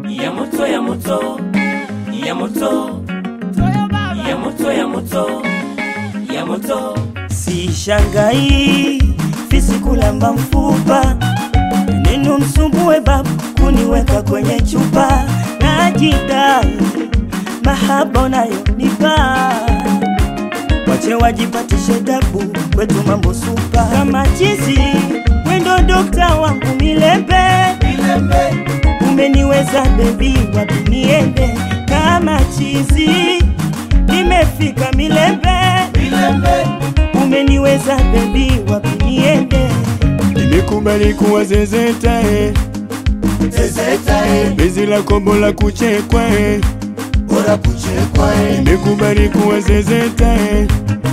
ya moto ya moto ya moto ya moto ya moto ya moto Sishangai fisi kulamba mfupa, neno msumbue babu kuniweka kwenye chupa, najidai mahaba unayonipa, wache wajipatishe dabu, kwetu mambo supa kama chizi, wendo dokta wangu milembe, umeniweza bebi, wapi niende kama chizi, nimefika milembe, umeniweza bebi, wapi niende Nimekubali kuwa zezeta eh. Bezi la kombo la kuchekwa eh. Nimekubali kuwa zezeta eh.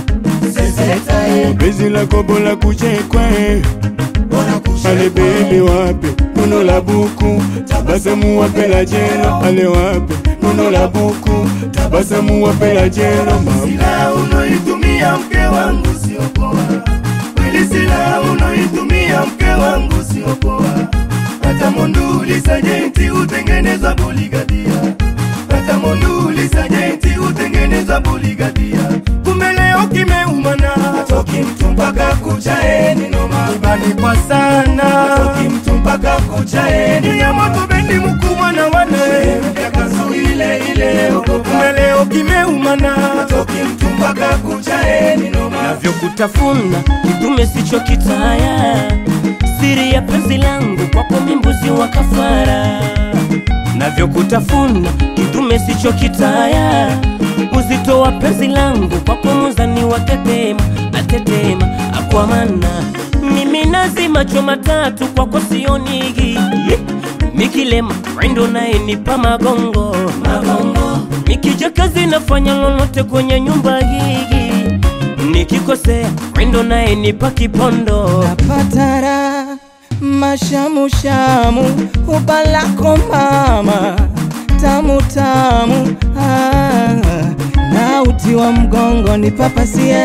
Bezi la kombo la kuchekwa eh. Ale bebe wape nono la buku tabasamu wape la jelo ale wape nono la buku tabasamu wape la jelo mama Silaha unoitumia mke wangu sio poa, kweli silaha unoitumia mke wangu sio poa. Hata monduli sajenti utengeneza buligadia, hata monduli sajenti utengeneza buligadia. Kumbe leo kimeumana, hatoki mtu mpaka kuchaeni noma, ibani kwa sana, hatoki mtu mpaka kuchaeni ya moto bendi mkubwa na wane yakazu ile ile ogopa. Kumbe leo kimeumana, hatoki mtu mpaka kuchaeni noma navyokutafuna kidume sicho kitaya siri ya penzi langu kwako mimbuzi wa kafara navyokutafuna kidume sicho kitaya uzito wa penzi langu kwako muzani wa tetema natetema akwamana mimi nazi macho matatu kwako sionigi mikilema rendo naye nipa magongo magongo nikija kazi nafanya lolote kwenye nyumba hii nikikosea rendo naye nipa kipondo napatara mashamushamu ubalako mama tamu tamu ah, na uti wa mgongo ni papasie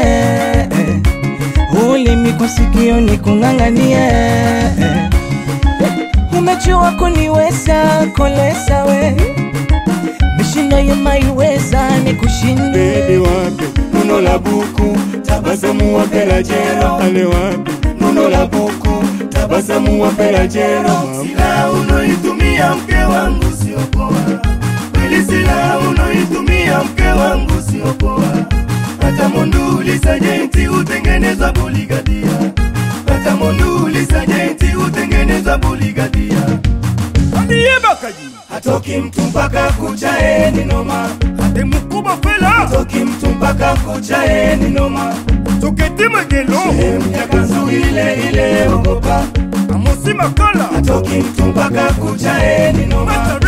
ulimi kwa sikio ni kung'ang'anie umejua kuniweza kolesa we mishindo yemaiweza ni kushinde bebe wape nono la buku tabasamu wape la jelo ale wape nono la buku tabasamu wape la jelo mama Silaha unoitumia mke wangu sio poa, kweli silaha unoitumia mke wangu sio poa. Hata monduli sajenti utengeneza buligadia, hata monduli sajenti utengeneza buligadia. Hatoki mtu mpaka kuchaeni noma, ate mukubwa fela hatoki mtu mpaka kuchaeni noma. toketi magelo Sehemu ya kanzu ile ile ogopa, amosi makala hatoki mtu mpaka kuchaeni noma.